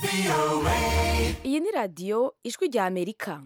iyi ni radiyo ijwi rya amerika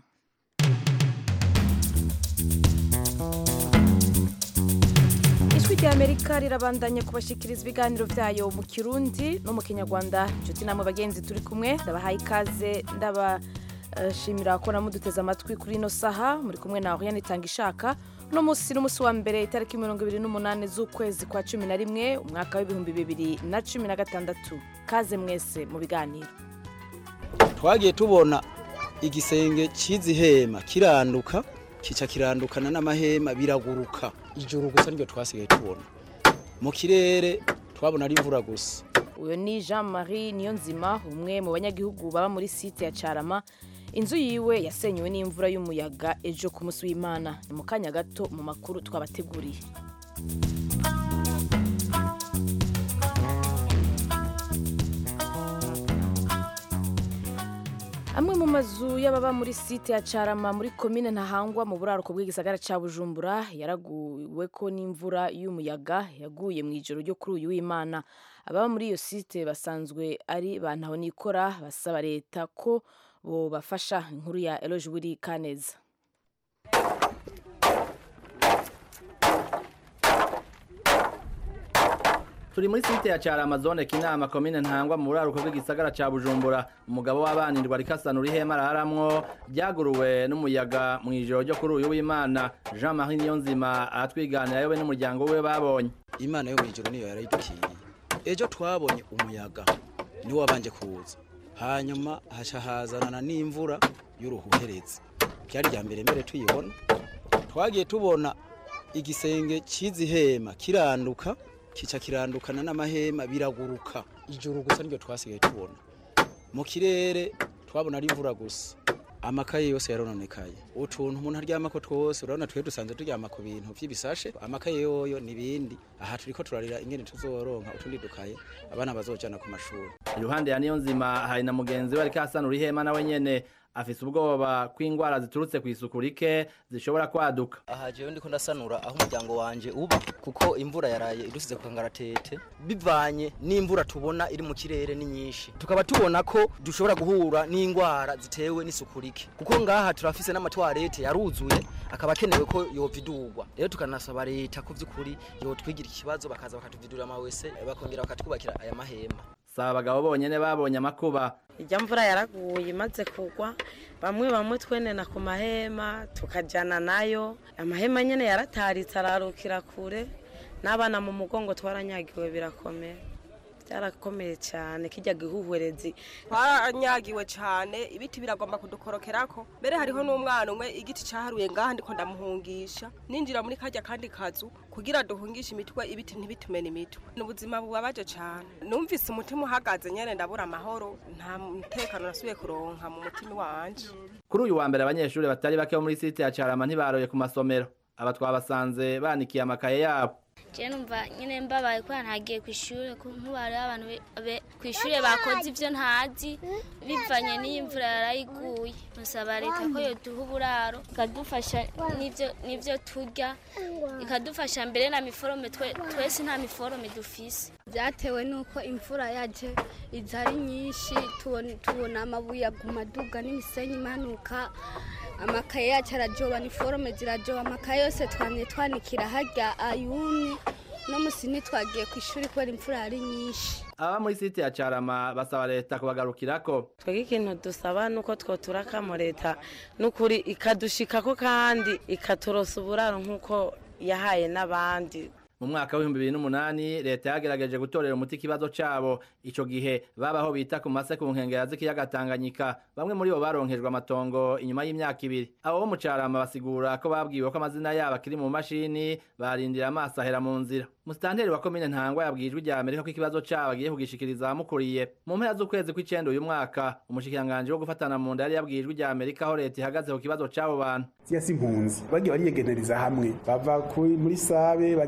ijwi rya amerika rirabandanya kubashikiriza ibiganiro byayo mu kirundi no mu kinyarwanda inshuti namwe bagenzi turi kumwe ndabahaye ikaze ndabashimira ko namuduteze amatwi kuri ino saha muri kumwe nawe yanitanga ishaka uno munsi n'umunsi wa mbere itariki mirongo ibiri n'umunani z'ukwezi kwa cumi na rimwe umwaka w'ibihumbi bibiri na cumi na gatandatu kaze mwese mu biganiro twagiye tubona igisenge cy'izi hema kiranduka kica kirandukana n'amahema biraguruka ijuru gusa niryo twasigaye tubona mu kirere twabona ari imvura gusa uyu ni jean marie niyonzima umwe mu banyagihugu baba muri site ya carama inzu yiwe yasenywe n'imvura y'umuyaga ejo ku munsi w'imana ni mu kanya gato mu makuru twabateguriye amwe mu mazu y'ababa muri site ya carama muri komine ntahangwa mu buraruko bw'igisagara cya bujumbura yaraguwe ko n'imvura y'umuyaga yaguye mu ijoro ryo kuri uyu w'imana ababa muri iyo site basanzwe ari ba ntahonikora basaba leta ko bobafasha inkuru ya eloge wiri kaneza turi muri site ya cyara zone kinama komine ntangwa mu buraruko bw'igisagara ca bujumbura umugabo w'abanirwa rikasanura ihema araramwo ryaguruwe n'umuyaga mu ijoro ryo kuri uyu w'imana jean marie niyonzima aratwiganira yowe n'umuryango we babonye imana yo mu ijoro niyo yarayidukiriye ejo twabonye umuyaga niwo wabanje kuza hanyuma haca hazanana n'imvura y'uruhuherezi ryari rya mbere mbere tuyibona twagiye tubona igisenge cy'izi hema kiranduka kica kirandukana n'amahema biraguruka ijuru gusa niryo twasigaye tubona mu kirere twabona ari imvura gusa amakaye yose yarononekaye utuntu umuntu aryamako twose urabona twe dusanzwe turyama ku bintu vy'ibisashe amakaye yoyo n'ibindi aha turiko turarira ingene tuzoronka utundi dukaye abana bazojana ku mashuri iruhande ya niyonzima hari na mugenzi we ariko asanura ihema nawe nyene afise ubwoba ko ingwara ziturutse kw'isuku rike zishobora kwaduka aha jewe ndiko ndasanura aho umuryango wanje uba kuko imvura yaraye idusize ku kangaratete bivanye n'imvura tubona iri mu kirere ni nyinshi tukaba tubona ko dushobora guhura n'ingwara zitewe n'isuku rike kuko ngaha turafise n'amatwarete yaruzuye akaba akenewe ko yovidurwa rero tukanasaba leta ko vy'ukuri yotwigira ikibazo bakaza bakatuvidurira amawese bakongera bakatwubakira aya mahema saba abagabo bonyene babonye amakuba ijya mvura yaraguye imaze kugwa bamwe bamwe twenena ku mahema tukajyana nayo amahema nyine yarataritse ararukira kure n'abana mu mugongo twaranyagiwe birakomeye byarakomeye cyane kijya gihuhwerezi twaranyagiwe cyane ibiti biragomba kudukorokerako mbere hariho n'umwana umwe igiti cyaharuye ngaha ndiko ndamuhungisha ninjira muri kajya kandi kazu kugira duhungishe imitwe ibiti ntibitumene imitwe ni ubuzima bubabaje cyane numvise umutima uhagaze nyene ndabura amahoro nta mutekano nasubiye kuronka mu mutima wanje kuri uyu wa mbere abanyeshuri batari bake bo muri site ya carama ntibaroye ku masomero aba twabasanze banikiye amakaye yabo je numva nyine mbabaye kubera ntagiye ku ishuri kuko hariho abantu ku ishuri bakoze ibyo ntazi bivanye n'iyi mvura yarayiguye musaba leta ko yoduha uburaro ikadufasha n'ibyo turya ikadufasha mbere na miforome twese nta miforome dufise byatewe n'uko imvura yaje iza ari nyinshi tubona amabuye aguma aduga n'imisenyi imanuka amakaye yacu arajoba niforome zirajoba amakaye yose twamye twanikira harya ayumye no musi ntitwagiye ku ishuri kubera imvura yari nyinshi aba muri site ya carama basaba leta kubagarukirako twebwe ikintu dusaba nuko twoturakamo leta n'ukuri ikadushikako kandi ikaturosa uburaro nk'uko yahaye n'abandi mu mwaka w'ibihumbi bibiri n'umunani leta yagerageje gutorera umuti ikibazo cabo ico gihe babaho bita ku mase ku nkengera z'ikiyaga tanganyika bamwe muri bo baronkejwe amatongo inyuma y'imyaka ibiri abo bo mu carama basigura ko babwiwe ko amazina yabo akiri mu mashini barindira amaso ahera mu nzira musitanteri wa komine ntangwa yabwiye ijwi rya amerika ko ikibazo cabo agiye kugishikiriza abamukuriye mu mpera z'ukwezi kw'icenda uyu mwaka umushikiranganji wo gufatana mu nda yari yabwiye ijwi rya amerika aho leta ihagaze ku kibazo c'abo bantu siya si impunzi bagiye bariyegenereza hamwe bava muri sabe bagenda ku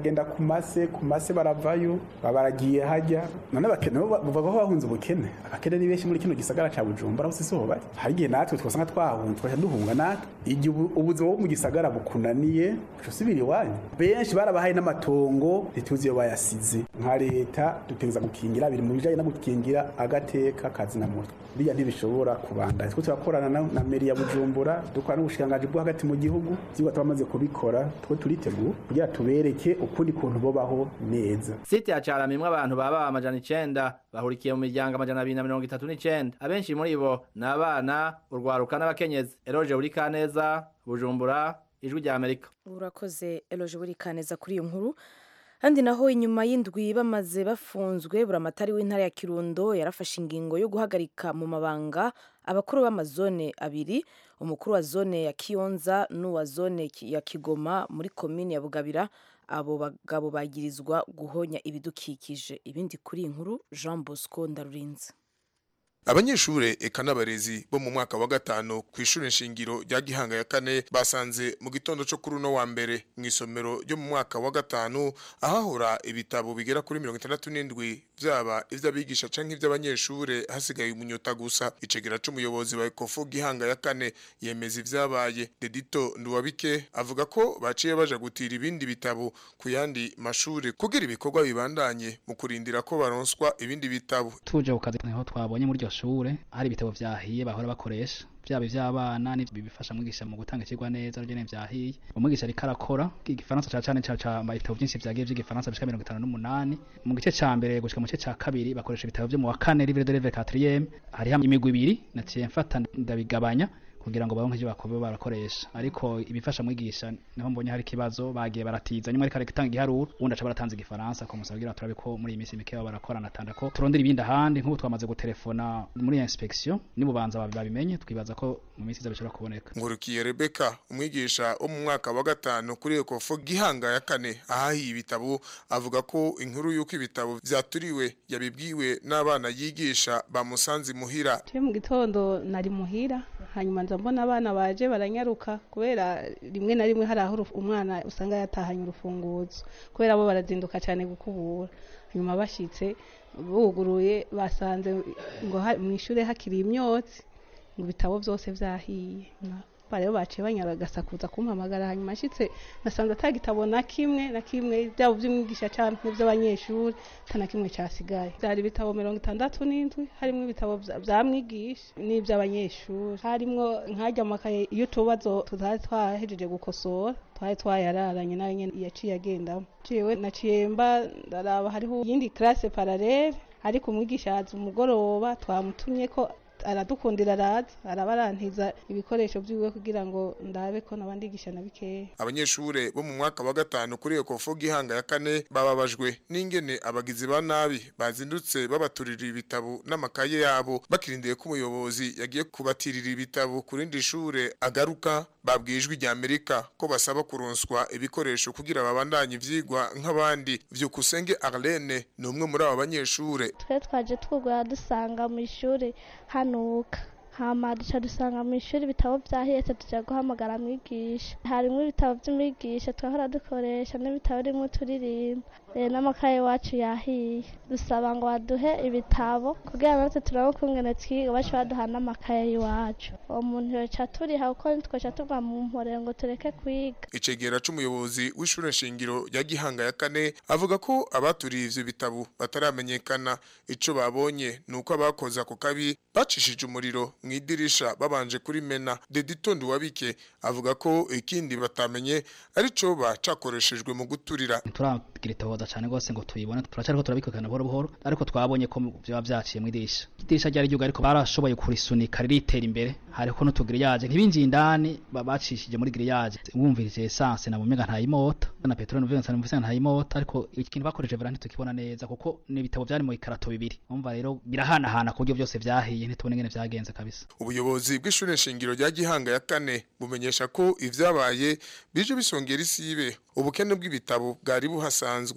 ku mase ku mase baravayo baba baragiye hajya none abakene bo bavuga ko bahunze ubukene abakene ni benshi muri kino gisagara ca bujumbura hose siho bari hari igihe natwe twasanga twahunze twaca duhunga natwe igihe ubu- ubuzima bwo mu gisagara bukunaniye uca usubira iwanyu benshi barabahaye n'amatongo ntituzi iyo bayasize nka leta dutegereza gukingira biri mu bijanye no gukingira agateka kazina muntu biriya ntibishobora kubandanya twe turakorana na, na meri ya bujumbura dukora n'ubushikiranganji bwo hagati mu gihugu vyigwa twamaze kubikora two turiteguye kugira tubereke ukundi kuntu bobaho neza site ya carama imwe abantu baba amajana icenda bahurikiye mu miryango amajana abiri na mirongo itatu n'icenda abenshi muri bo ni abana urwaruka n'abakenyezi eroje buri kaneza bujumbura ijwi rya amerika urakoze eloje buri kaneza kuri iyo nkuru kandi naho inyuma y'indwi bamaze bafunzwe buramatari w'intara ya kirundo yarafashe ingingo yo guhagarika mu mabanga abakuru b'amazone abiri umukuru wa zone ya kiyonza n'uwa zone ki- ya kigoma muri komini ya bugabira abo bagabo bagirizwa guhonya ibidukikije ibindi kuri iyi nkuru jean bosco ndarurinze abanyeshure eka n'abarezi bo mu mwaka wa gatanu ku ishure nshingiro rya gihanga ya kane basanze mu gitondo co kuri uno wa mbere mu isomero ryo mu mwaka wa gatanu ahahora ibitabo bigera kuri mirongo itandatu n'indwi vyaba ivy'abigisha canke ivy'abanyeshure hasigaye umunyota gusa icegera c'umuyobozi wa ekofu gihanga ya kane yemeza ivyabaye dedito nduwabike avuga ko baciye baja gutira ibindi bitabo ku yandi mashure kugira ibikorwa bibandanye mu kurindira ko baronswa ibindi bitabo tuje ku kazi niho twabonye muri iryo shure hari ibitabo vyahiye bahora bakoresha vyaba ivy'abana n'ivyo bifasha mwigisha mu gutanga ikigwa neza ryo ne vyahiye umwigisha ariko arakora igifaransa ca cane ca ca ibitabo vyinshi vyagiye vy'igifaransa bishika mirongo itanu n'umunani mu gice ca mbere gushika mu gice ca kabiri bakoresha ibitabo vyo mu wa kane livre de livre quatrième hariho imigwi ibiri naciye mfata ndabigabanya kugira ngo baronke ivyo bakobe barakoresha ariko ibifasha mwigisha niho mbonye hari ikibazo bagiye baratiza nyuma ariko aratanga igiharuro ubundi aca baratanze igifaransa ko musaba kugira turabe ko muri iyi minsi mike baba barakorana tanda ko turondera ibindi ahandi nk'ubu twamaze gutelefona muri inspection nibubanza babi- babimenye twibaza ko mu minsi iza bishobora kuboneka Ngurukiye Rebecca umwigisha wo mu mwaka wa gatanu kuri Ekofo Gihanga ya kane ahahiye ibitabo avuga ko inkuru y'uko ibitabo vyaturiwe yabibwiwe n'abana yigisha bamusanze muhira Je mu gitondo nari muhira hanyuma nza mbona abana baje baranyaruka kubera rimwe na rimwe hari aho uruf- umwana usanga yatahanye urufunguzo kubera bo barazinduka cyane gukubura hanyuma bashitse buguruye basanze ngo ha- mu ishure hakiri imyotsi ngo ibitabo byose vyahiye Na- ba rero baciye banyaragasakuza kumpamagara hanyuma nshitse nasanze ata gitabo na kimwe na kimwe byaba by'umwigisha canke by'abanyeshuri ata na kimwe casigaye byari ibitabo mirongo itandatu n'indwi harimwo ibitabo vya- vya mwigisha n'ivy'abanyeshuri harimwo nkajya amakaye iyo utubazo tutari twahejeje gukosora twari twayararanye nayo nyene yaciye agendamo ciwe naciye mba ndaraba hariho iyindi classe parallele ariko umwigisha yaza umugoroba twamutumye ko aradukundira araza araba arantiza ibikoresho vyiwe kugira ngo ndabe ko nabandigisha na bikeya abanyeshure bo mu mwaka wa gatanu kuri Ekofo Gihanga ya kane bababajwe n'ingene abagizi ba nabi bazindutse babaturira ibitabo n'amakaye yabo bakirindiye ko umuyobozi yagiye kubatirira ibitabo ku rindi shure agaruka babwijwe rya Amerika ko basaba kuronswa ibikoresho kugira babandanye ivyigwa nk'abandi vyukusenge Arlene ni umwe muri abo banyeshure twe twaje twugura dusanga mu ishuri hanuka hama duca dusanga mu ishuri ibitabo vyahetse tuja guhamagara mwigisha harimwo ibitabo vy'umwigisha twahora dukoresha n'ibitabo rimwe turirimba eh, n'amakaye wacu yahiye dusaba ngo baduhe ibitabo kugira natwe turabe ukungene twiga baca baduha n'amakaye y'iwacu uwo muntu yoca turiha kuko ntitwoca tuva mu mporero ngo tureke kwiga icegera c'umuyobozi w'ishure nshingiro ya Gihanga ya kane avuga ko abaturiye ivyo bitabo bataramenyekana ico babonye nuko abakoze ako kabi bacishije umuriro mu idirisha babanje kuri mena deditondo wabike avuga ko ikindi batamenye arico bacakoreshejwe mu guturira turagira itohoza cyane rwose ngo tuyibone turacariko turabikurikirana buhoro buhoro ariko twabonye ko byaba vyaciye mu idirisha idirisha ryari ryuga ariko barashoboye kurisunika riritera imbere hariho n'utugiriyaje ntibinjiye indani ba- bacishije muri giriyaje wumvirije essence na mumega ntayimota na petrol numvise numvise ntayimota ariko ikintu bakoresheje vera ntitukibona neza kuko n'ibitabo byari mu ikarato bibiri umva rero birahanahana ku buryo byose vyahiye ntitubone ingene vyagenze kabisa ubuyobozi bw'ishure nshingiro rya Gihanga ya kane bumenyesha ko ivyabaye bije bisongera isibe ubukene bw'ibitabo bwari buhasanzwe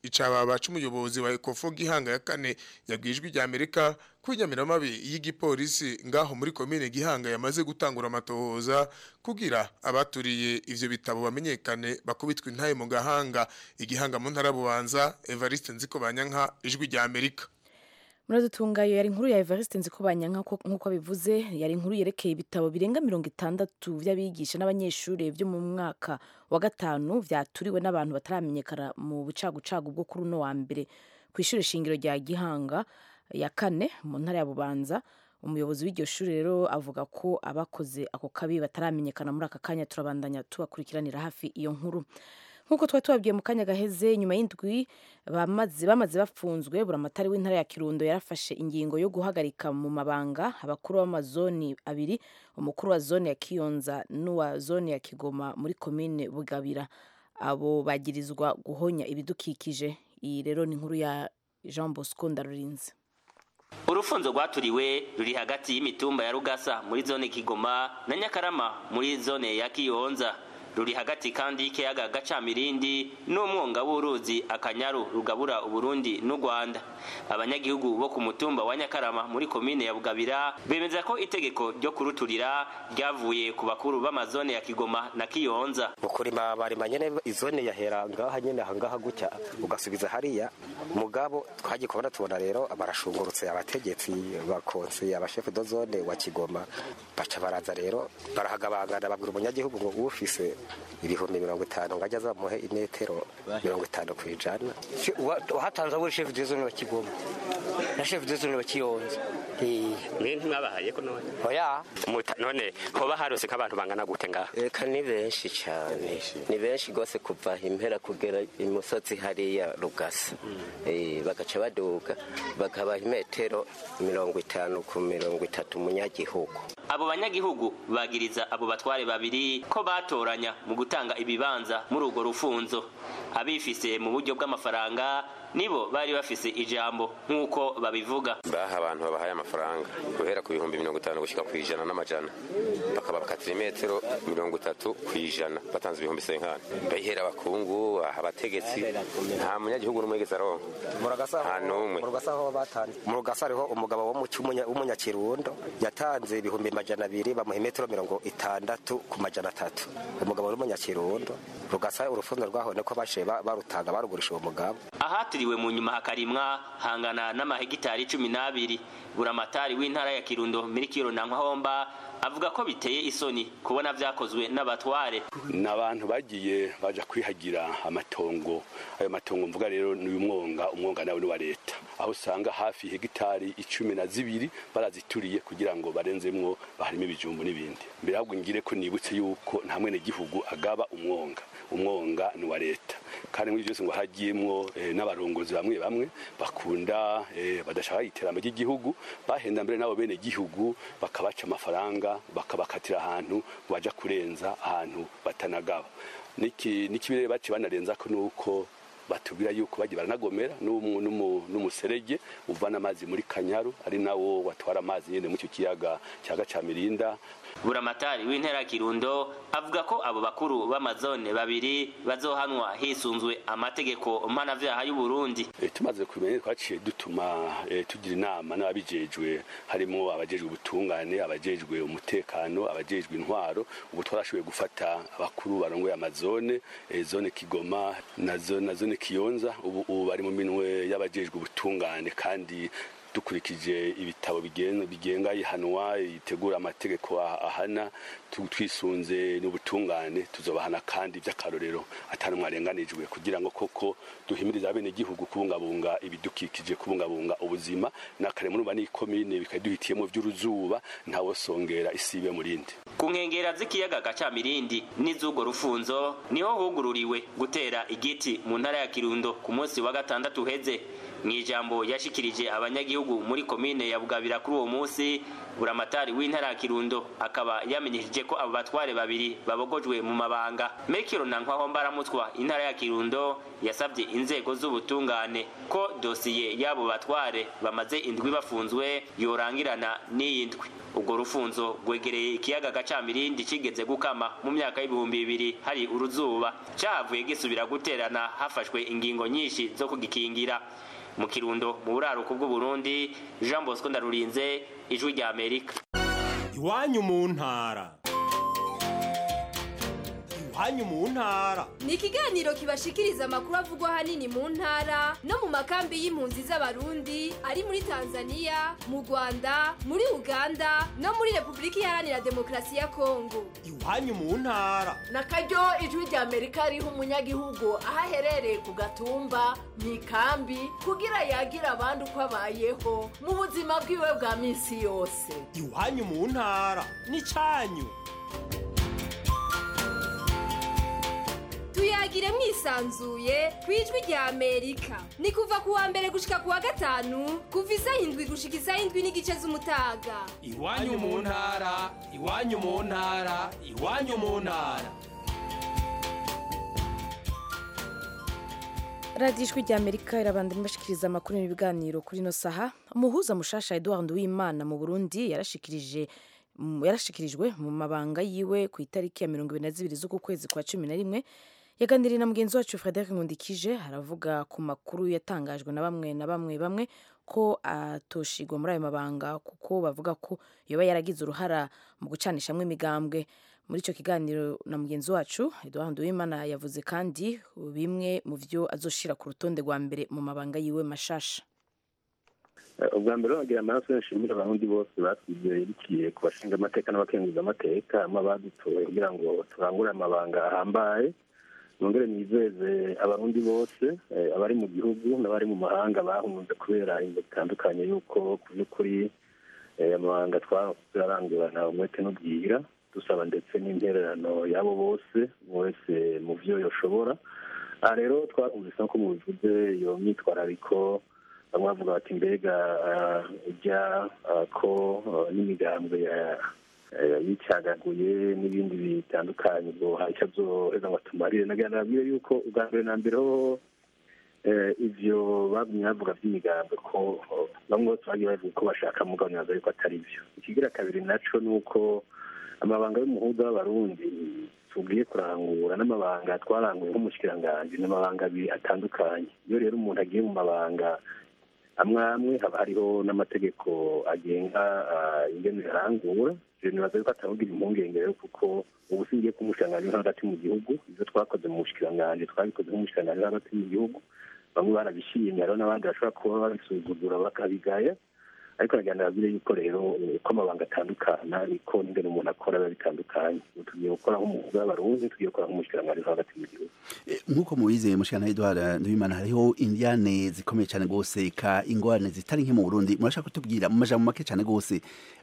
icababa c'umuyobozi wa Ecofo Gihanga ya kane yabwijwe rya Amerika kwinyamiramabi y'igipolisi ngaho muri komine Gihanga yamaze gutangura amatohoza kugira abaturiye ivyo bitabo bamenyekane bakubitwa intaye mu gahanga igihanga mu ntara bubanza Evariste Nziko Banyanka ijwi rya Amerika muradutungayo yari inkuru ya Evariste Nzikobanya nk'uko bivuze yari inkuru yerekeye ibitabo birenga mirongo itandatu vy'abigisha n'abanyeshuri vyo mu mwaka wa gatanu vyaturiwe n'abantu bataramenyekana mu bucagucagu bwo kuri uno wa mbere ku ishuri shingiro rya Gihanga ya kane mu ntara ya Bubanza umuyobozi w'iryo shuri rero avuga ko abakoze ako kabi bataramenyekana muri aka kanya turabandanya tubakurikiranira hafi iyo nkuru nk'uko twari tubabwiye mu kanya gaheze nyuma y'indwi bamaze bamaze bafunzwe buramatari w'intara ya kirundo yarafashe ingingo yo guhagarika mu mabanga abakuru b'amazoni abiri umukuru wa zone ya kiyonza n'uwa zone ya kigoma muri komine bugabira abo bagirizwa guhonya ibidukikije iyi rero ni inkuru ya jean bosco ndarurinze urufunzo rwaturiwe ruri hagati y'imitumba ya rugasa muri zone kigoma na nyakarama muri zone ya kiyonza ruri hagati kandi y'ikiyaga gacamirindi n'umwonga w'uruzi akanyaru rugabura uburundi n'u rwanda abanyagihugu bo ku mutumba wa nyakarama muri komine ya bugabira bemeza ko itegeko ryo kuruturira ryavuye ku bakuru b'amazone ya kigoma na kiyonza ukurima barima nyene izone yahera ngaha nyene ahangaha gutya ugasubiza hariya mugabo twagiye kubona tubona rero barashungurutse abategetsi bakonse abashefu do zone wa kigoma baca baraza rero barahagabangana babwira umunyagihugu ngo ufise ibihumbi mirongo itanu ngo ajya azamuhe imetero mirongo itanu ku ijana hatanze abo shefu de zone wa kigoma na shefu de zone wa kiyonza mwe ntimwabahaye ko none oya none hoba harose nk'abantu bangana gute ngaha eka ni benshi cyane ni benshi rwose kuva impera kugera imusozi hariya rugasa bagaca baduga bakabaha imetero mirongo itanu ku mirongo itatu umunyagihugu abo banyagihugu bagiriza abo batware babiri ko batoranya mu gutanga ibibanza muri urwo rufunzo abifise mu buryo bw'amafaranga nibo bari bafise ijambo nk'uko babivuga baha abantu babahaye amafaranga guhera ku bihumbi mirongo itanu gushyika ku ijana n'amajana bakaba bakatira imetero mirongo itatu ku ijana batanze ibihumbi senkani bayihera abakungu aha abategetsi nta munyagihugu n'umwe yigeze aronka nta n'umwe mu rugasa hariho umugabo w'umunyakirundo yatanze ibihumbi majana abiri bamuha imetero mirongo itandatu ku majana atatu umugabo w'umunyakirundo rugasa urufundo rwaho niko bashe barutanga barugurisha uwo mugabo ahatiriwe mu nyuma hakarimwa hangana n'amahegitari cumi n'abiri buramatari w'intara ya kirundo mirikiro na nkwahomba avuga ko biteye isoni kubona vyakozwe n'abatware n'abantu bagiye baja kwihagira amatongo ayo matongo mvuga rero ni umwonga umwonga nawe ni wa leta aho usanga hafi hegitari icumi na zibiri barazituriye kugira ngo barenzemwo baharimo ibijumbu n'ibindi mbere ahubwo ngire ko nibutse yuko nta mwene gihugu agaba umwonga umwonga ni wa leta kandi muri byose ngo hagiyemwo eh, n'abarongozi bamwe bamwe bakunda eh, badashaka iterambere ry'igihugu bahenda mbere nabo bene gihugu bakabaca amafaranga bakabakatira ahantu baja kurenza ahantu batanagaba niki nikibere baci banarenza ko nuko batubwira yuko bagiye baranagomera n'umuserege uvana amazi muri kanyaru ari nawo watwara amazi nyene mu cyo kiyaga cya gacamirinda buramatari w'intera kirundo avuga ko abo bakuru b'amazone babiri bazohanwa hisunzwe amategeko mpanavyaha y'u Burundi e, tumaze kumenya twaciye dutuma e, tugira inama n'ababijejwe harimo abajejwe ubutungane abajejwe umutekano abajejwe intwaro ubu twarashoboye gufata abakuru barongoye amazone e, zone Kigoma na zone na zone Kiyonza ubu ubu bari mu minwe y'abajejwe ubutungane kandi dukurikije ibitabo bigenga ihanwa itegura amategeko ahana twisunze n'ubutungane tuzobahana kandi by'akarorero atari mwarenganijwe kugira ngo koko duhimiriza abene gihugu kubungabunga ibidukikije kubungabunga ubuzima nakare muri bani komine bikaduhitiyemo by'uruzuba ntawosongera isibe murindi ku nkengera z'ikiyaga gacamirindi n'iz'urwo rufunzo niho hugururiwe gutera igiti mu ntara ya kirundo ku munsi wa gatandatu uheze mu ijambo yashikirije abanyagihugu muri komine ya bugabira kuri uwo munsi buramatari w'intara ya kirundo akaba yamenyesheje ko abo batware babiri babogojwe mu mabanga mekiro na nkwaho mbaramutwa intara ya kirundo yasabye inzego z'ubutungane ko dosiye y'abo batware bamaze indwi bafunzwe yorangirana n'iyi ndwi ubwo rufunzo rwegereye ikiyaga gacamirindi kigeze gukama mu myaka y'ibihumbi bibiri hari uruzuba cahavuye gisubira guterana hafashwe ingingo nyinshi zo kugikingira mu kirundo mu buraruko bw'uburundi jean bosco ndarurinze ijwi rya amerika iwanyu mu ntara iwanyu mu ntara ni ikiganiro kibashikiriza amakuru avugwa ahanini mu ntara no mu makambi y'impunzi z'abarundi ari muri tanzania mu rwanda muri uganda no muri repubulika iharanira demokarasi ya kongo iwanyu mu ntara na karyo ijwi rya amerika riha umunyagihugu aho aherereye ku gatumba mu ikambi kugira yagira abandi uko abayeho mu buzima bwiwe bwa minsi yose iwanyu mu ntara ni cyanyu tuyagire mwisanzuye ku ijwi rya amerika ni kuva ku wa mbere gushika ku wa gatanu kuva isaha indwi gushika isaha indwi n'igice z'umutaga iwanyu mu ntara iwanyu mu ntara iwanyu mu ntara radiyo ijwi rya amerika irabandanya ibashikiriza amakuru n'ibiganiro kuri ino saha umuhuza mushasha eduard w'imana mu burundi yarashikirije yarashikirijwe mu mabanga yiwe ku itariki ya mirongo ibiri na zibiri z'uku kwezi kwa cumi na rimwe yaganiriye na mugenzi wacu frederic nkundikije aravuga ku makuru yatangajwe na bamwe na bamwe bamwe ko atoshigwa muri ayo mabanga kuko bavuga ko yoba yaragize uruhara mu gucanishamo imigambwe muri icyo kiganiro na mugenzi wacu eduard uwimana yavuze kandi bimwe mu byo azoshira ku rutonde rwa mbere mu mabanga yiwe mashasha ubwa mbere bagira amaraso nshimira abarundi bose batwizeye yerekeye ku bashinga amateka n'abakenguza amateka hamwe abadutoye kugira ngo turangure amabanga ahambaye nongere nizeze abarundi bose abari mu gihugu n'abari mu mahanga bahunze kubera ingo zitandukanye y'uko ku by'ukuri amabanga twarangurana umwete n'ubwira dusaba ndetse n'intererano y'abo bose wese mu byo yoshobora aha rero twarumvise ko mubivuze iyo myitwarariko bamwe bavuga bati mbega ujya ko n'imigambwe yicagaguye n'ibindi bitandukanye ubwo hari icyo azoheza ngo atumarire nagira nabwire yuko ubwa mbere na mbere ho ivyo bagumye bavuga vy'imigambwe ko bamwe bose bagiye bavuga ko bashaka mugabo nibaza yuko atari vyo ikigira kabiri naco ni uko amabanga y'umuhuza w'abarundi tugiye kurangura n'amabanga twaranguye nk'umushikiranganji n'amabanga abiri atandukanye iyo rero umuntu agiye mu mabanga amwe amwe haba hariho n'amategeko agenga ingene yarangura nibaza yuko atavugira impungenge rero kuko ubu singiye kumushikiranganji nko hagati mu gihugu ivyo twakoze mu bushikiranganji twabikoze nk'umushikiranganji hagati mu gihugu bamwe barabishimye hariho n'abandi bashobora kuba babisuzugura bakabigaya ariko nagira ndababwire yuko rero uko amabanga atandukana niko n'ingene umuntu akora biba bitandukanye tugiye gukora nk'umuhuza w'abarundi tugiye gukora nk'umushikiranganji hagati mu gihugu nk'uko mubize mushikana Edouard Nduwimana hariho indiane zikomeye cyane gose ka ingorane zitari nke mu Burundi murashaka kutubwira mu majambo make cyane gose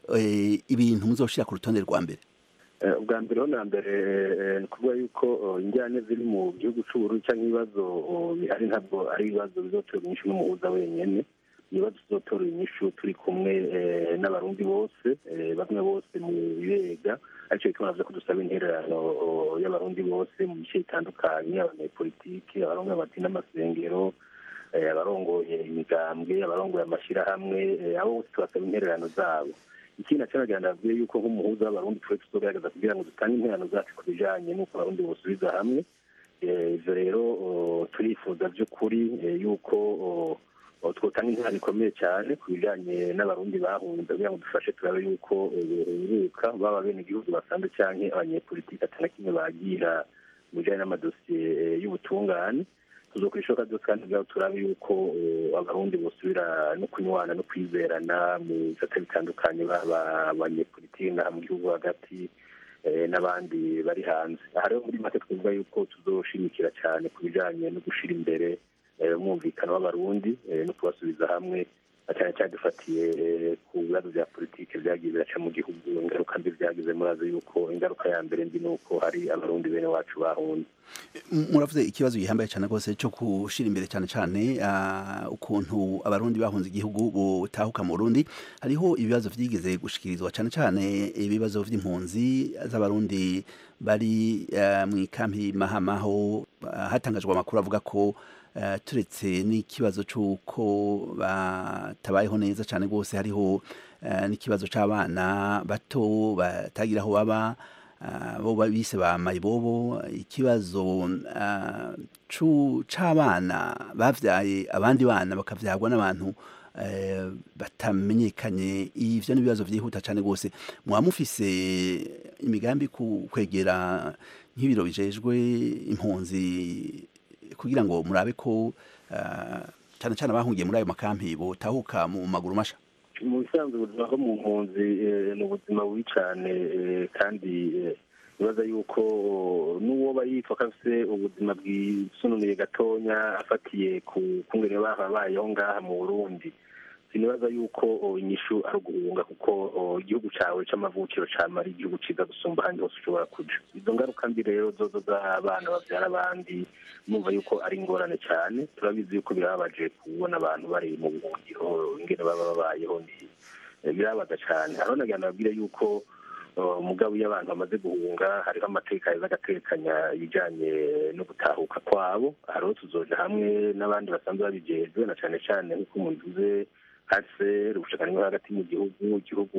ibintu muzoshira ku rutonde rwa mbere ubwa mbere ho na mbere ni ukuvuga yuko injyane ziri mu gihugu c'uburundi cyangwa ibibazo bihari ntabwo ari ibibazo bizoterwa inyishu n'umuhuza wenyene ibibazo tuzotora inyishu turi kumwe n'abarundi bose bamwe bose mu birega aricyo bituma navuze ko dusaba intererano y'abarundi bose mu bice bitandukanye abanyepolitiki abarongoye amadini n'amasengero abarongoye imigambwe abarongoye amashyirahamwe abo bose tubasaba intererano zabo ikindi naco nagira ndabwire yuko nk'umuhuza w'abarundi twe tuzogerageza kugira ngo dutange intererano zacu ku bijanye n'uko abarundi bosubiza hamwe ivyo rero turifuza vy'ukuri yuko twotanga intera ikomeye cyane ku bijanye n'abarundi bahunze kugira ngo dufashe turabe yuko buruhuka baba bene igihugu basanzwe canke abanyepolitiki atana kimwe bagira mu bijanye n'amadosiye y'ubutungane tuzokwishoka byose kandi kugira turabe yuko abarundi bosubira no kunywana no kwizerana mu bisate bitandukanye baba abanyepolitiki n'aha mu gihugu hagati n'abandi bari hanze aha rero muri make twavuga yuko tuzoshimikira cyane ku bijanye no gushira imbere umwumvikano w'abarundi no kubasubiza hamwe na cyane cyane dufatiye eh, ku bibazo bya politiki byagiye biraca mu gihugu ingaruka mbi byagize murazi yuko ingaruka ya mbere mbi ni uko hari abarundi bene wacu bahunze M- muravuze ikibazo gihambaye cyane rwose cyo gushira imbere cyane cyane ah, ukuntu abarundi bahunze igihugu butahuka mu Burundi hariho ibibazo vyigeze gushikirizwa cyane cyane ibibazo vy'impunzi z'abarundi bari ah, mu ikampi mahamaho ah, hatangajwe amakuru avuga ko ah, turetse n'ikibazo c'uko batabayeho neza cyane rwose hariho ah, n'ikibazo c'abana bato batagira aho baba ah, bo bise ba mayibobo ikibazo ah, cu- c'abana bavyaye abandi bana bakavyagwa n'abantu eh, batamenyekanye ivyo n'ibibazo vyihuta cane rwose mwaba mufise imigambi ku kwegera nk'ibiro bijejwe impunzi kugira ngo murabe ko ah, cane cane abahungiye muri ayo makampi botahuka mu maguru masha mu bisanzwe ubuzima bwo mu mpunzi eh, ni ubuzima bubi cyane eh, kandi eh, nibaza yuko n'uwo yitwa ko afite ubuzima bwisununuye gatonya afatiye ku kungene babayeho ngaha mu burundi sinibaza yuko oh, inyishu ari uguhunga kuko oh, igihugu cawe c'amavukiro cama ari igihugu ciza gusumba ahandi hose ushobora kuja izo ngaruka mbi rero zozo z'abana bavyara abandi numva yuko ari ingorane cyane turabizi yuko birababaje kubona abantu bari mu buhungiro ingene baba babayeho ni eh, birababaza cyane hariho nagira nababwire yuko uh, mugabo iyo abantu bamaze guhunga hariho amateka yeza agatekanya ibijanye no gutahuka kwabo hariho tuzoja hamwe n'abandi basanzwe babijejwe na cane cane nk'uko mubivuze hase ubushakani bwo hagati mu gihugu igihugu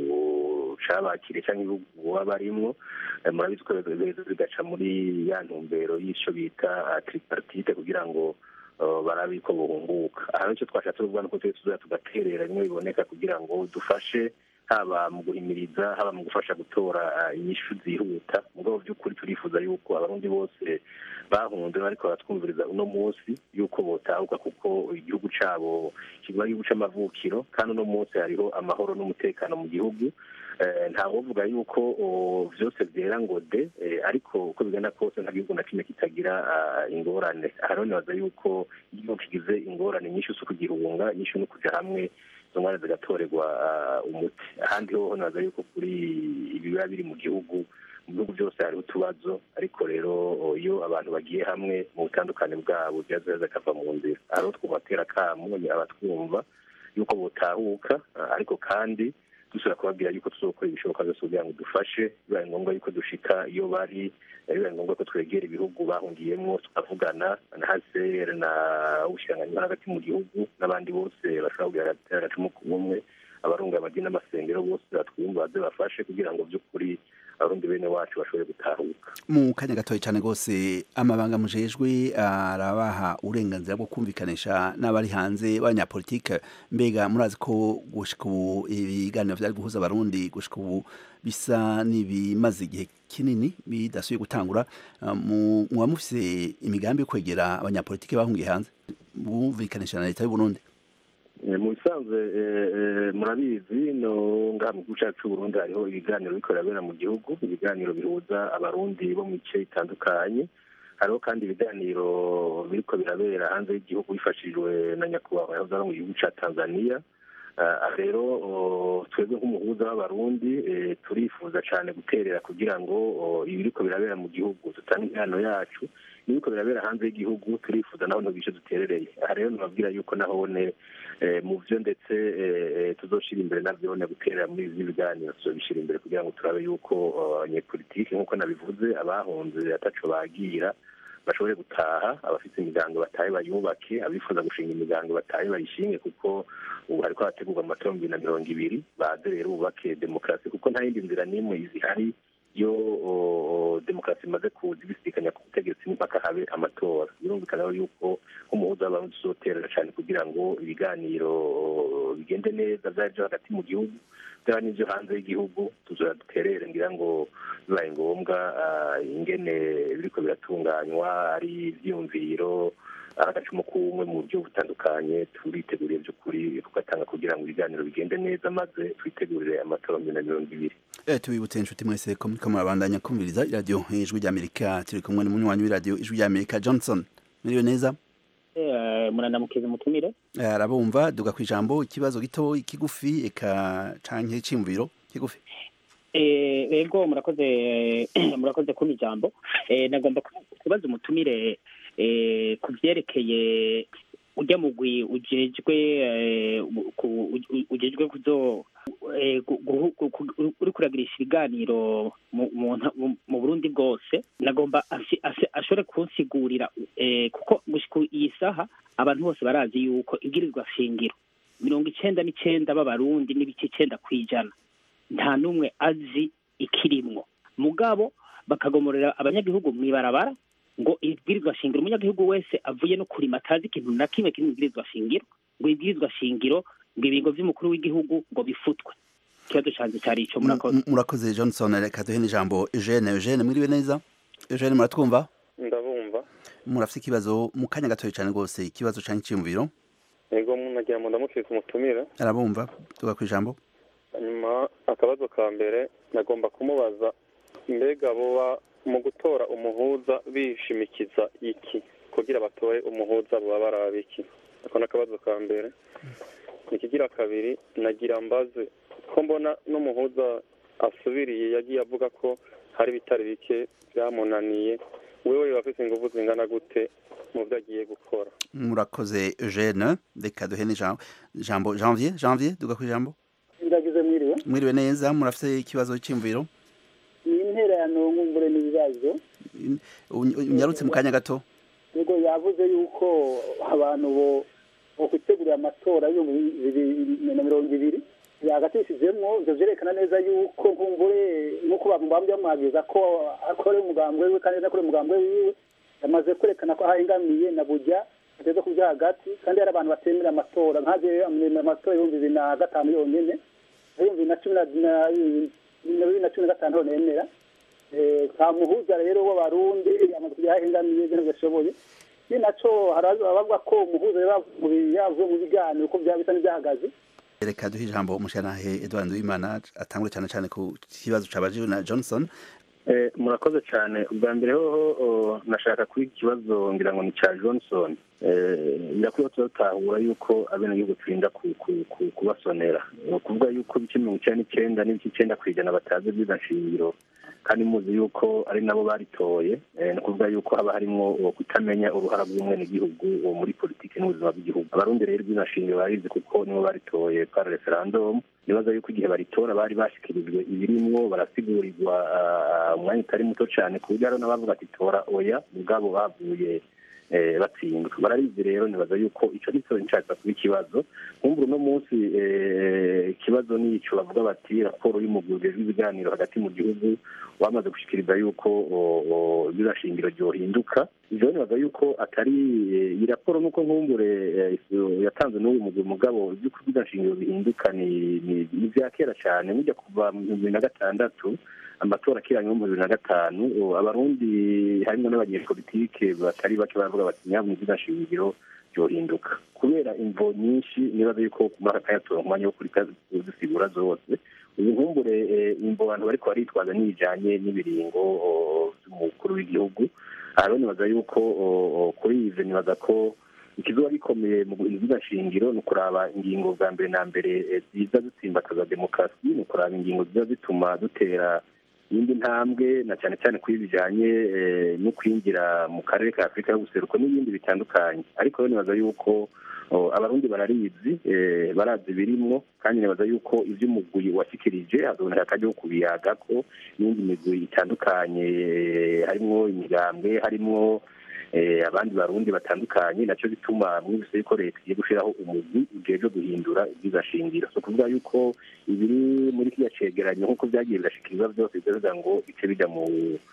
cabakire cyangwa ibihugu baba barimwo Eh, murabizi ko biza bigaca muri ya ntumbero y'ico bita tripartite kugira ngo uh, barabe ko buhunguka aha nicyo twashatse kuvuga nuko twese tuza tugaterera bimwe biboneka kugira ngo dufashe haba mu guhimiriza haba mu gufasha gutora uh, inyishu zihuta mugabo by'ukuri turifuza yuko abarundi bose bahunze bariko baratwumviriza uno munsi yuko botahuka kuko igihugu cabo kiba ari igihugu c'amavukiro kandi uno munsi hariho amahoro n'umutekano mu gihugu Eh, ntawovuga yuko oh, vyose vyera ngo de eh, ariko uko bigenda kose nta gihugu na kimwe kitagira ah, ingorane hariho nibaza yuko igihugu kigize ingorane nyinshi zo kugihunga nyinshi no kuja hamwe izo ngorane zigatorerwa ah, umuti ahandi hoho nibaza yuko kuri ibi biba biri mu gihugu mu bihugu byose hariho utubazo ariko rero oh, iyo abantu bagiye hamwe mu butandukane bwabo byaza kava mu nzira hariho twubatera kamo abatwumva yuko botahuka ah, ariko kandi dusubira kubabwira yuko tuzokora ibishoboka byose kugira ngo dufashe bibaye ngombwa yuko dushika iyo bari eh, bibaye ngombwa ko twegera ibihugu bahungiyemo tukavugana na hcr na ubushiranganyi bwo hagati mu gihugu n'abandi bose bashobora kugira agacumu ku bumwe abarunga amadini n'amasengero bose batwumva baze bafashe kugira ngo by'ukuri abarundi bene wacu bashobore gutahuka mu kanya gatoya cyane rwose amabanga mujejwe arabaha uburenganzira bwo kumvikanisha n'abari hanze b'abanyapolitike mbega murazi ko gushika ubu ibiganiro vyari guhuza abarundi gushika ubu bisa n'ibimaze igihe kinini bidasubiye gutangura Ah, mu- muba mufise imigambi yo kwegera abanyapolitike bahungiye hanze bumvikanisha na leta y'u Burundi Eh, mu bisanzwe eh, eh, murabizi no ngaha mu gihugu cyacu c'uburundi hariho ibiganiro biriko birabera mu gihugu ibiganiro bihuza abarundi bo mu bice bitandukanye hariho kandi ibiganiro biriko birabera hanze y'igihugu bifashijwe na nyakubahwa yahoze ari mu gihugu ca tanzania Ah, rero oh, twebwe nk'umuhuza w'abarundi eh, turifuza cane guterera kugira ngo oh, ibiriko birabera mu gihugu dutange impano yacu n'ibiriko birabera hanze y'igihugu turifuza naho ntubice duterereye aha rero nababwira yuko nahone eh, mu vyo ndetse eh, eh, tuzoshira imbere navyone guterera muri izi biganiro tuzobishira imbere kugira ngo turabe yuko oh, abanyepolitike nk'uko nabivuze abahunze ataco bagira bashobore gutaha abafite imiryango batahe bayubake abifuza gushinga imiryango batahe bayishinge kuko ubu hariko harategurwa amatora mu bibiri na mirongo ibiri baze rero bubake demokarasi kuko nta yindi nzira n'imwe zihari iyo o, demokarasi imaze kuza ibisikanya ku butegetsi n'impaka habe amatora birumvikana rero yuko nk'umuhuza w'abarundi tuzoterera cane kugira ngo ibiganiro o, bigende neza vyaba vyo hagati mu gihugu byaba n'ivyo hanze y'igihugu tuzora duterere ngira ngo bibaye ngombwa ah, ingene biriko biratunganywa ari ivyiyumviro ari agacumu k'ubumwe mu buryo butandukanye turiteguriye by'ukuri tugatanga kugira ngo ibiganiro bigende neza maze twitegurire amatora bibiri na mirongo ibiri Eh, tubibutse inshuti mwese ko muriko murabandanya kumviriza iradiyo ijwi ry'amerika turi kumwe n'umunywanyi w'iradiyo ijwi ry'amerika johnson muriwe neza eh, murandamukiza umutumire arabumva duga ku ijambo ikibazo gito ikigufi eka canke cimviro kigufi Eh, ego murakoze murakoze kumpa ijambo Eh, nagomba ku- kubaza umutumire eh, ku byerekeye ujya mugwi ujejwe eh, ku- u- ujejwe kuzo eh, gu- guhu- gu- gu- uri kuragirisha ibiganiro mu- mu nta- mu- mu burundi bwose nagomba asi- asi- ashobore kunsigurira eh, kuko gushika iyi saha abantu bose barazi yuko ibwirizwa shingiro mirongo icenda n'icenda b'abarundi n'ibice icenda kw'ijana nta n'umwe azi ikirimwo mugabo bakagomorera abanyagihugu mw'ibarabara ngo ibwirizwa shingiro umunyagihugu wese avuye no kurima atazi ikintu na kimwe kiri mu ibwirizwa shingiro ngo ibwirizwa shingiro ngo ibingo vy'umukuru w'igihugu ngo bifutwe ikibazo canje cari ico murakoze M- murakoze johnson reka duhe n'ijambo eugene eugene mwiriwe neza eugene muratwumva ndabumva murafite ikibazo mu kanya gatoya cyane rwose ikibazo canke cimviro yego nagira ngo ndamukike umutumire arabumva duga ku ijambo hanyuma akabazo ka mbere nagomba kumubaza mbega boba mu gutora umuhuza bishimikiza iki kugira batore umuhuza boba baraba iki ako ni akabazo ka mbere ikigira kabiri nagira mbaze ko mbona n'umuhuza asubiriye yagiye avuga ko hari ibitari bike byamunaniye wewe bafite ingufu zingana gute mu byo agiye gukora murakoze eugene reka duhe n'ijambo jambo janvier janvier duga ku ijambo ndagize mwiriwe mwiriwe neza murafite ikibazo cimviro ni intererano nkumbure n'ibibazo unyarutse mu kanya gato yego yavuze yuko abantu bo bo kwitegurira amatora y'ibihumbi bibiri na mirongo ibiri yagatishijemwo ivyo vyerekana neza yuko nkumbure nk'uko bamubambye bamwagiza ko akore umugambwe wiwe kandi akore umugambwe wiwe yamaze kwerekana ko ahengamiye na burya ateza kuja hagati kandi hari abantu batemera amatora nkaje amuremera amatora y'ibihumbi bibiri na gatanu yonyene ibihumbi bibiri na cumi na na bibiri na cumi na gatanu nemera nta muhuza rero w'abarundi yamaze kuja ahengamiye ivyo ntigashoboye ni naco hari abavuga ko umuhuza yavuye mu biganiro ko vyaba bisa n'ivyahagaze reka duhe ijambo umushanahe edward nduwimana atangure cyane cyane ku kibazo cabajiwe na johnson Eh, murakoze cyane ubwa mbere hoho nashaka kuri iki kibazo ngira ngo ni cya johnson Eh, birakwiye ko turatahura yuko abenegihugu turinda ku- ku- ku- kubasonera ni ukuvuga yuko ibice mirongo icyenda n'icyenda n'ibice icyenda ku ijana batazi byiza nshingiro kandi muzi yuko ari nabo baritoye Eh, ni ukuvuga yuko haba harimo uwo kutamenya uruhara rw'umwenegihugu uwo muri politiki n'ubuzima bw'igihugu abarundi rero byiza nshingiro barizi kuko nibo baritoye par referendum nibaza yuko igihe baritora bari bashikirijwe ibirimwo barasigurirwa ah, umwanya utari muto cyane ku buryo hariho n'abavuga ati tora oya ubwabo bavuye eh, batsindwa barabizi rero nibaza yuko ico nico nshaka kuba ikibazo nkumbura uno munsi eh, ikibazo ni ico bavuga bati raporo y'umugwi ujejwe ibiganiro hagati mu gihugu wamaze gushikiriza yuko shingiro ryohinduka ivyo nibaza yuko atari eh, iyi raporo nuko nkumbure eh, yatanzwe n'uyu mugwi mugabo ivy'uko shingiro bihinduka ni ni- ni vya kera cane mujya kuva mu bihumbi bibiri na gatandatu amatora akiranye mu bibiri na gatanu ubu abarundi harimo n'abanyepolitike batari bake baravuga bati nyabuna shingiro ryohinduka kubera imvo nyinshi nibaza yuko kumara akayatora umwanya wo kuri kuzisigura zose uyu nkumbure eh, imvo abantu bariko baritwaza n'ibijanye n'ibiringo o, vy'umukuru w'igihugu aha rero nibaza yuko o, o, kuri ivyo nibaza ko ikizuba gikomeye mu guhinduza shingiro ni ukuraba ingingo bwa mbere na mbere eh, ziza zitsimbataza demokarasi ni ukuraba ingingo ziza zituma dutera iyindi ntambwe na cyane cyane kuri bijanye eh, no kwinjira mu karere ka afurika y'ubuseruko n'ibindi bitandukanye ariko rero nibaza yuko o, abarundi bararizi eh, barazi birimwo kandi nibaza yuko ivy'umugwi washikirije hazoboneka akaryo ko kubiyagako n'indi migwi itandukanye eh, harimwo imigambwe harimwo eh, abandi barundi batandukanye naco bituma mwumvise yuko leta igiye gushiraho umugwi ujejwe guhindura ivyigashingiro so kuvuga yuko ibiri muri kiriya cegeranyo nk'uko vyagiye birashikirizwa vyose bivuga ngo bice bija mu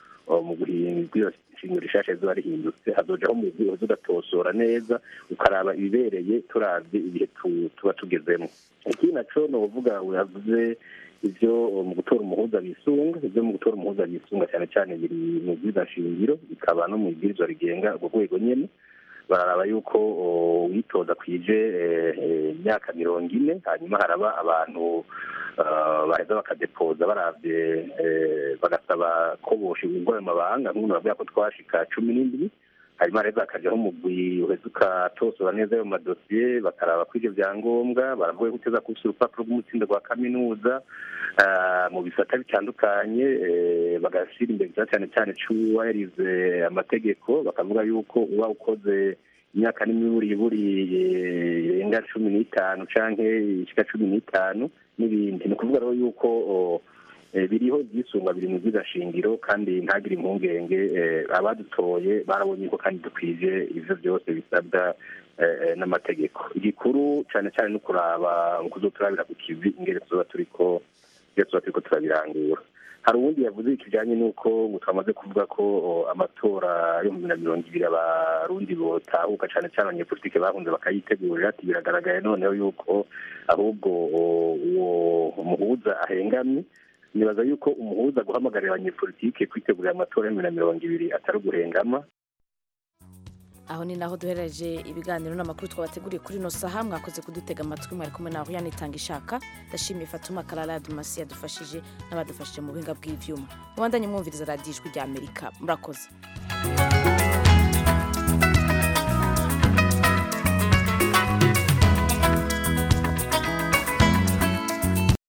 mu guhindura ishingiro rishasha rizoba rihindutse hazojaho umugwi uza ugatosora neza ukaraba ibibereye turavye ibihe tu- tuba tugezemwo ikindi naco novuga yavuze ivyo mu gutora umuhuza bisunga ivyo mu gutora umuhuza bisunga cyane cyane biri mu bwirizashingiro bikaba no mu ibwirizwa rigenga urwo rwego nyene bararaba yuko o, uwitoza kwije eh, eh, imyaka mirongo ine hanyuma haraba abantu ah, baheza bakadepoza baravye eh, bagasaba ko boshigwa ayo mabanga nk'umuntu bavuga ko twashika cumi n'indwi hanyuma rero bakajyaho umugwi uheza ukatosora neza ayo madosiye bakaraba ko ibyo byangombwa baravuga ko uteza kubishyira urupapuro rw'umutsindo rwa kaminuza ah, mu bisata bitandukanye eh, bagashyira imbere cyane cyane cy'uwaherize amategeko bakavuga yuko uba ukoze imyaka n'imiburiburi irenga cumi n'itanu canke ishika cumi n'itanu n'ibindi ni ukuvuga rero yuko o, eh, biriho byisungwa biri mu shingiro kandi ntagire impungenge eh, abadutoye barabonye ko kandi dukwije ivyo byose bisabwa eh, eh, n'amategeko igikuru cyane cyane no kuraba kuzoturabira ku kivi ingere tuzoba turiko iyo tuba turiko turabirangura hari uwundi yavuze ikijanye n'uko ngo twamaze kuvuga ko o, amatora yo mu bibiri na mirongo ibiri abarundi botahuka cane cane abanyepolitike bahunze bakayitegurira ati biragaragaye noneho yuko ahubwo o, uwo muhuza ahengamye nibaza yuko umuhuza guhamagarira abanyepolitike kwitegurira amatora yo mu bibiri na mirongo ibiri atari uguhengama aho ni naho duhereje ibiganiro n'amakuru twabateguriye kuri ino saha mwakoze kudutega amatwi mwari kumwe naho yanitanga ishaka ndashimiye fatuma karara dumasi yadufashije n'abadufashije mu buhinga bw'ivyuma mubandanye mwumviriza radiyo ijwi rya amerika murakoze